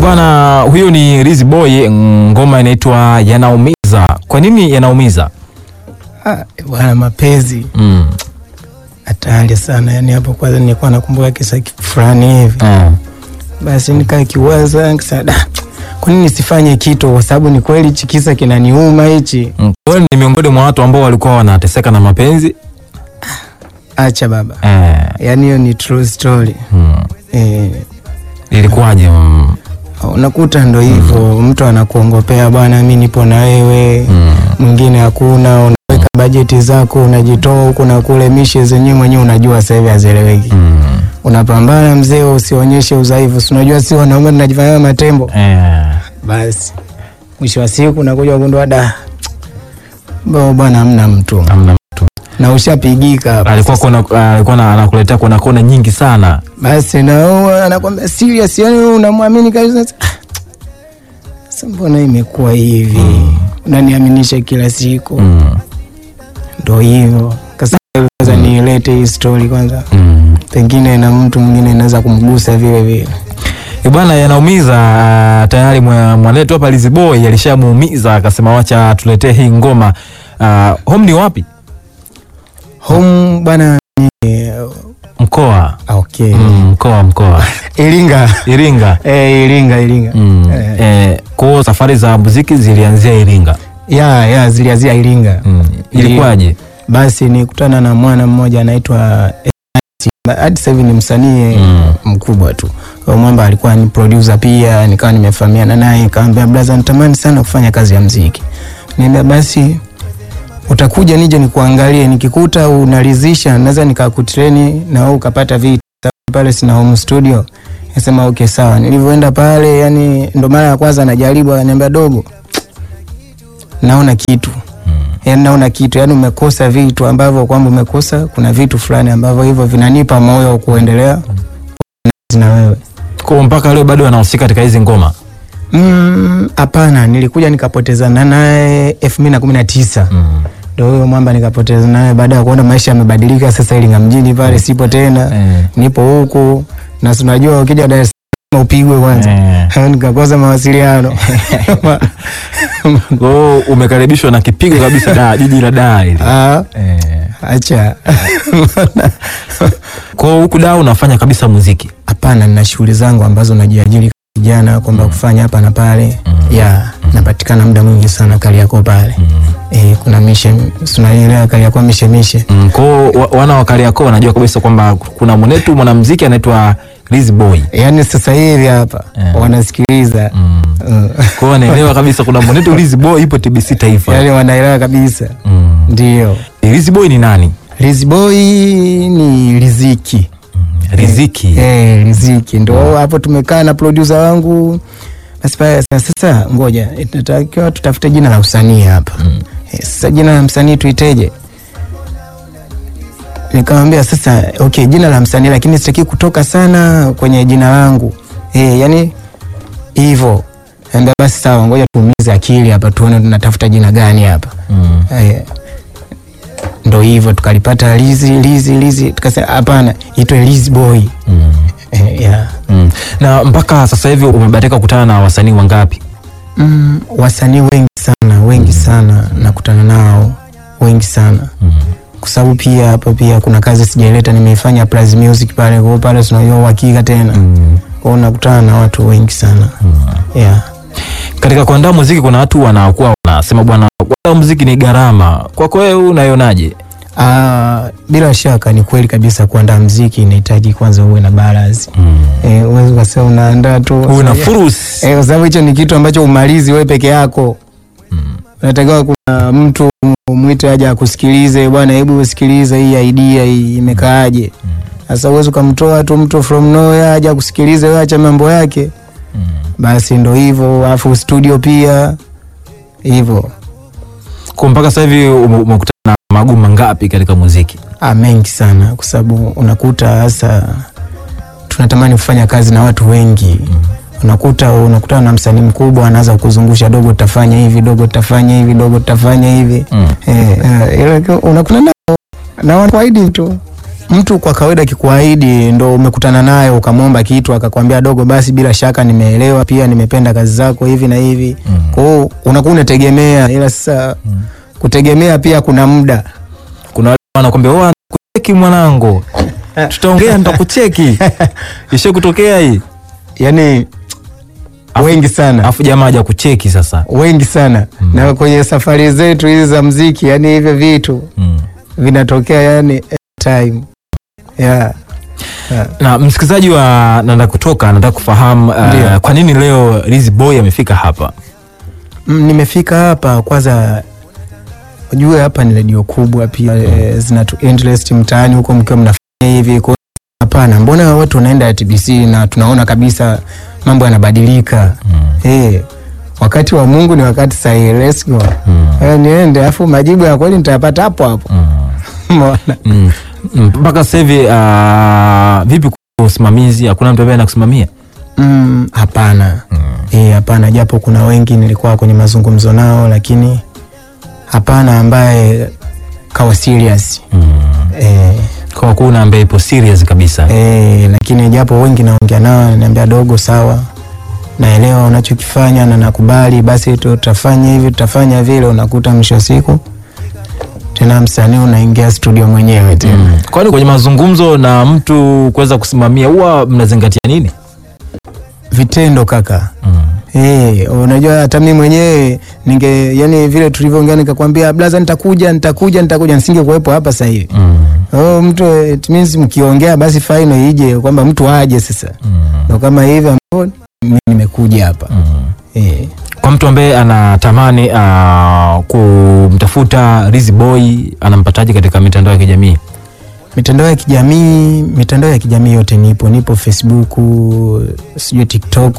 bwana, huyo ni Riz Boy, ngoma inaitwa Yanaumiza. Kwa nini yanaumiza? Ah, bwana mapenzi Mm. hatari sana. Yani hapo kwanza nilikuwa nakumbuka kisa fulani hivi, Eh. basi nikaa kiwaza nikasema, da, kwa nini nisifanye kitu? Kwa sababu ni kweli hichi kisa kinaniuma hichi. Mm. Wewe ni miongoni mwa watu ambao walikuwa wanateseka na mapenzi Acha baba, eh. yani hiyo ni true story Mm. eh. Ilikuwaje? Mm. Unakuta ndo hivyo mtu anakuongopea bwana, mi nipo na wewe Mm. mwingine hakuna, unaweka bajeti zako, unajitoa huku na kule, mishe zenyewe mwenyewe unajua sasa hivi hazieleweki. Mm. Unapambana mzee, usionyeshe udhaifu, si unajua si wanaume tunajifanya matembo. Eh. Basi mwisho wa siku nakuja kugundua da bo bwana, hamna mtu Hamna mtu. na ushapigika hapa. Alikuwa kuna alikuwa na- anakuletea kona kona nyingi sana. Basi na wewe anakwambia serious, yani wewe unamwamini kabisa. Ah, Sasa mbona imekuwa hivi? Unaniaminisha kila siku, Mm. ndo hivyo. Kasa kwanza nilete hii story kwanza, Mm. pengine na mtu mwingine inaweza kumgusa vile vile. Eh, Bwana yanaumiza. ah, Tayari mwa- mwanetu hapa Riz Boy alishamuumiza akasema wacha tuletee hii ngoma. Uh, home ni wapi? Home bwana ni Mkoa. ah, okay. Mm, mkoa mkoa. Iringa. Iringa. Eh, Iringa, Iringa. Mm. Eh. Eh, kwa za za muziki zilianzia Iringa. Ya, ya zilianzia Iringa. Mm. Ilikuwaje? Basi nikutana na mwana mmoja anaitwa Ernest. hadi sasa hivi ni msanii Mm. mkubwa tu. Huyo mwamba alikuwa ni producer pia, nikawa nimefahamiana naye, nikamwambia brother, natamani sana kufanya kazi ya mziki. Niambia basi utakuja nije nikuangalie, nikikuta unaridhisha naweza nikakutreni na wewe ukapata vitu pale, sina home studio. Nasema okay sawa. Nilivyoenda pale, yani ndo mara ya kwanza najaribu, ananiambia dogo, naona kitu yani naona kitu yani umekosa vitu ambavyo kwamba umekosa, kuna vitu fulani ambavyo hivyo vinanipa moyo wa kuendelea na wewe. Kwa mpaka leo bado anahusika katika hizi ngoma. Mm, Hapana, nilikuja nikapotezana naye elfu mbili na kumi na tisa Mm. ndo huyo mwamba nikapoteza naye baada ya kuona maisha yamebadilika. Sasa Iringa mjini pale sipo tena, Eh. nipo huku na si unajua ukija Dar es Salaam upigwe kwanza Eh. nikakosa mawasiliano Kwa hiyo umekaribishwa na kipigo kabisa da jiji la Dar hili. Ah, Eh. acha Kwa hiyo huku da unafanya kabisa muziki. Hapana, nina shughuli zangu ambazo najiajiri kijana kwamba kufanya hapa na pale ya napatikana muda mwingi sana Kariakoo pale eh, kuna mishe tunaelewa Kariakoo mishe mishe Mm. Kwa hiyo wa- wana wa Kariakoo wanajua kabisa kwamba kuna mwenetu mwanamuziki anaitwa Riz Boy. yaani sasa hivi hapa Eh. wanasikiliza Mm. Mm. Kwa hiyo wanaelewa kabisa kuna mwenetu Riz Boy ipo TBC Taifa. yaani wanaelewa kabisa Mm. ndio. Riz Boy ni nani? Rizboy ni riziki Riziki. eh, riziki ndo hapo tumekaa na producer wangu basi pale sasa, sasa ngoja tunatakiwa tutafute jina la usanii hapa eh, sasa jina la msanii tuiteje? Nikamwambia sasa okay, jina la msanii lakini sitaki kutoka sana kwenye jina langu eh, yani hivyo. Ambia basi sawa, ngoja tuumize akili hapa tuone tunatafuta jina gani hapa Mm. eh, ndo hivyo tukalipata Lizi Lizi Lizi, tukasema hapana, itwe Lizi Boy Mm. eh, yeah. Mm. Na mpaka sasa hivi umebahatika kukutana na wasanii wangapi? Mm, wasanii wengi sana wengi sana nakutana nao wengi sana Mm. kwa sababu pia hapa pia kuna kazi sijaileta nimeifanya Plus Music pale kwa hiyo pale tunajua uhakika tena Mm. kwa hiyo nakutana na watu wengi sana yeah. Katika kuandaa muziki kuna watu wanakuwa wanasema bwana, kuandaa muziki ni gharama. Kwako wewe unaionaje? Ah, bila shaka ni kweli kabisa kuandaa mziki inahitaji kwanza uwe na balance Mm. eh, uwezi ukasema unaandaa tu Uwe na fursa. Eh, kwa sababu hicho ni kitu ambacho umalizi wewe peke yako. Unatakiwa kuna mtu mwite aje akusikilize, bwana, hebu usikilize hii idea hii imekaaje. Sasa uwezi ukamtoa tu mtu from nowhere aje akusikilize, wewe acha mambo yake. Basi ndo hivyo, alafu studio pia hivyo. Kwa mpaka sasa hivi ume- umekutana na magumu mangapi katika muziki? Ah, mengi sana kwa sababu unakuta hasa tunatamani kufanya kazi na watu wengi unakuta unakutana na msanii mkubwa anaanza kuzungusha dogo tutafanya hivi dogo tutafanya hivi dogo tutafanya hivi Mm. eh, eh, ila unakuta nao na wanakuahidi tu mtu kwa kawaida akikuahidi ndo umekutana naye ukamwomba kitu akakwambia dogo, basi bila shaka nimeelewa, pia nimependa kazi zako hivi na hivi. Kwa hiyo unakuwa unategemea, ila sasa kutegemea pia kuna muda Kuna wale wanakwambia "Oh, nitakucheki mwanangu, tutaongea, nitakucheki. Ishe kutokea hii, yani wengi sana afu jamaa haja kucheki sasa. wengi sana na kwenye safari zetu hizi za mziki, yani hivyo vitu Mm. vinatokea yani time yeah. Yeah. Na msikilizaji wa Nanda Kutoka anataka kufahamu uh, Ndio. kwa nini leo Lizzy Boy amefika hapa. Mm, nimefika hapa kwanza, ujue hapa ni redio kubwa pia eh, zinatu interest mtaani huko mkiwa mnafanya hivi. Kwa hiyo hapana, mbona watu wanaenda TBC na tunaona kabisa mambo yanabadilika eh, wakati wa Mungu ni wakati sahihi. Let's go eh, niende afu majibu ya kweli nitayapata hapo hapo. Umeona? Mm. Mm, mpaka sasa hivi uh, vipi kwa usimamizi? Hakuna mtu ambaye anakusimamia? Mm, hapana eh, hapana, japo kuna wengi nilikuwa kwenye mazungumzo nao, lakini hapana ambaye kawa serious eh, Kwa kuna ambaye ipo serious kabisa. Eh, lakini japo wengi naongea nao ananiambia dogo, sawa, naelewa unachokifanya na nakubali, basi tutafanya hivi tutafanya vile. Unakuta mwisho wa siku tena msanii unaingia studio mwenyewe tena. Mm. Kwani kwenye mazungumzo na mtu kuweza kusimamia huwa mnazingatia nini? Vitendo kaka. Eh, unajua hata mimi mwenyewe ninge yani vile tulivyoongea nikakwambia blaza, nitakuja nitakuja nitakuja, nisingekuwepo hapa sasa hivi. Oh, mtu it means mkiongea basi final ije kwamba mtu aje sasa. Ndio kama hivi ambao mimi nimekuja hapa. Eh. Kwa mtu ambaye anatamani uh, kumtafuta Lizzy Boy anampataje katika mitandao ya kijamii? Mitandao ya kijamii, mitandao ya kijamii yote nipo, nipo Facebook, sijui TikTok,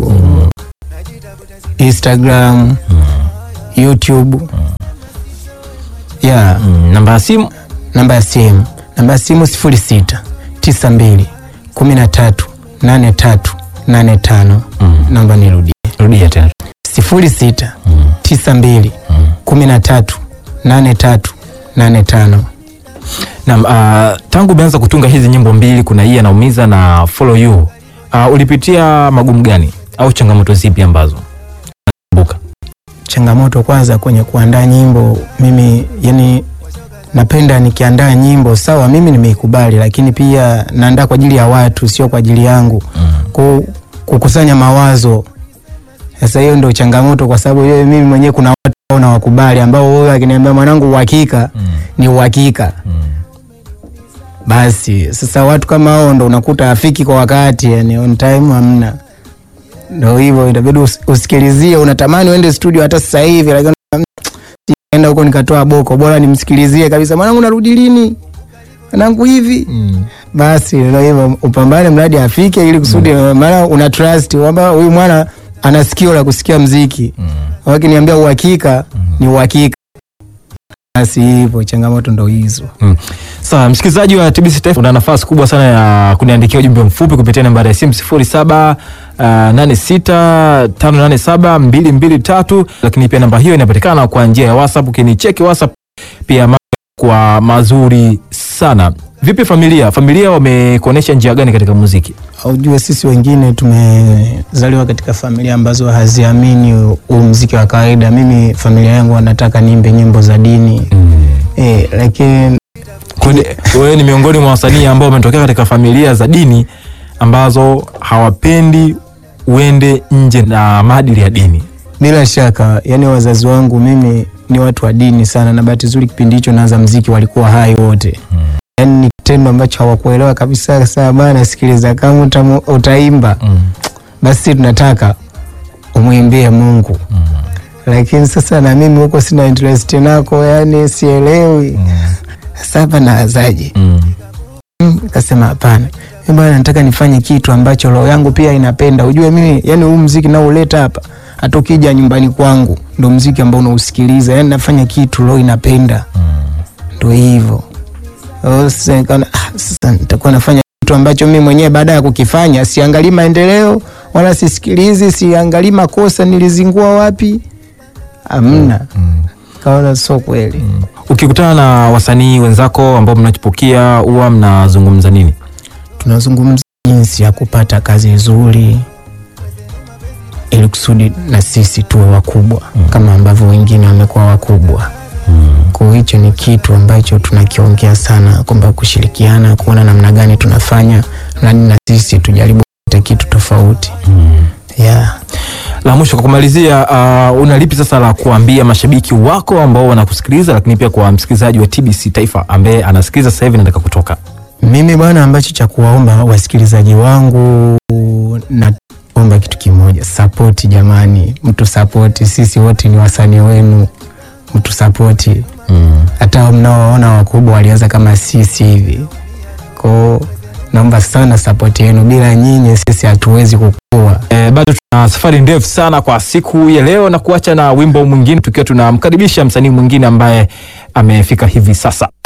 Instagram, YouTube. Yeah, Mm. Namba ya simu namba ya simu, namba ya simu 06 92 13 83 85. Naomba nirudie. rudia tena. 06 92 13 83 85. Naam, uh, tangu umeanza kutunga hizi nyimbo mbili, kuna hii anaumiza na follow you, uh, ulipitia magumu gani au changamoto zipi ambazo kumbuka? changamoto kwanza kwenye kuandaa nyimbo mimi yani napenda nikiandaa nyimbo sawa mimi nimeikubali lakini pia naandaa kwa ajili ya watu sio kwa ajili yangu Ku, kukusanya mawazo sasa hiyo ndio changamoto kwa sababu yeye mimi mwenyewe kuna watu ambao nawakubali ambao wewe akiniambia mwanangu uhakika ni uhakika basi sasa watu kama hao ndo unakuta afiki kwa wakati yani on time hamna ndo hivyo itabidi us- usikilizie unatamani uende studio hata sasa hivi lakini mm, enda huko nikatoa boko bora nimsikilizie kabisa mwanangu narudi lini mwanangu hivi basi ndo hivyo upambane mradi afike ili kusudi maana una trust kwamba huyu mwana ana sikio la kusikia mziki wakiniambia uhakika ni uhakika basi hivyo changamoto ndo hizo Mm. Sawa, msikilizaji wa TBC Taifa, una nafasi kubwa sana ya kuniandikia ujumbe mfupi kupitia nambari ya simu 07 uh, 86 587 223, lakini pia namba hiyo inapatikana kwa njia ya WhatsApp. Ukinicheki WhatsApp pia mambo kwa mazuri sana. Vipi familia? Familia wamekuonesha njia gani katika muziki? Ujue sisi wengine tumezaliwa katika familia ambazo haziamini huu mziki wa kawaida. Mimi familia yangu wanataka niimbe nyimbo za dini eh, lakini Kwani wewe ni miongoni mwa wasanii ambao wametokea katika familia za dini ambazo hawapendi uende nje na maadili ya dini. bila shaka, yani wazazi wangu mimi ni watu wa dini sana, na bahati nzuri kipindi hicho naanza mziki walikuwa hai wote yani ni kitendo ambacho hawakuelewa kabisa. Sasa bana, sikiliza, kama utamu, utaimba basi tunataka umwimbie Mungu lakini sasa na mimi huko sina interest nako, yani sielewi sasa hapa naazaje? Mm. Mm, Nikasema hapana, mimi bwana, nataka nifanye kitu ambacho roho yangu pia inapenda. Ujue mimi yani huu mziki nauleta hapa, hata ukija nyumbani kwangu ndo mziki ambao unausikiliza, yani nafanya kitu roho inapenda, ndo hivyo. Oh, Sasa nikaona ah, sasa nitakuwa nafanya kitu ambacho mimi mwenyewe baada ya kukifanya siangalii maendeleo wala sisikilizi, siangalii makosa nilizingua wapi, amna. kaona sio kweli. Ukikutana na wasanii wenzako ambao mnachipukia huwa mnazungumza nini? Tunazungumza jinsi ya kupata kazi nzuri ili kusudi na sisi tuwe wakubwa kama ambavyo wengine wamekuwa wakubwa. Kwa hiyo hicho ni kitu ambacho tunakiongea sana, kwamba kushirikiana, kuona namna gani tunafanya nani na sisi tujaribu kupata kitu tofauti yeah. La mwisho kwa kumalizia, uh, una lipi sasa la kuambia mashabiki wako ambao wanakusikiliza, lakini pia kwa msikilizaji wa TBC Taifa ambaye anasikiliza sasa hivi nataka kutoka? Mimi bwana, ambacho cha kuwaomba wasikilizaji wangu, naomba kitu kimoja, sapoti jamani, mtu sapoti, sisi wote ni wasanii wenu, mtu sapoti. Hata mnaoona wakubwa walianza kama sisi hivi, kwao naomba sana sapoti yenu, bila nyinyi sisi hatuwezi kukua. E, bado tuna safari ndefu sana kwa siku ya leo na kuacha na wimbo mwingine tukiwa tunamkaribisha msanii mwingine ambaye amefika hivi sasa.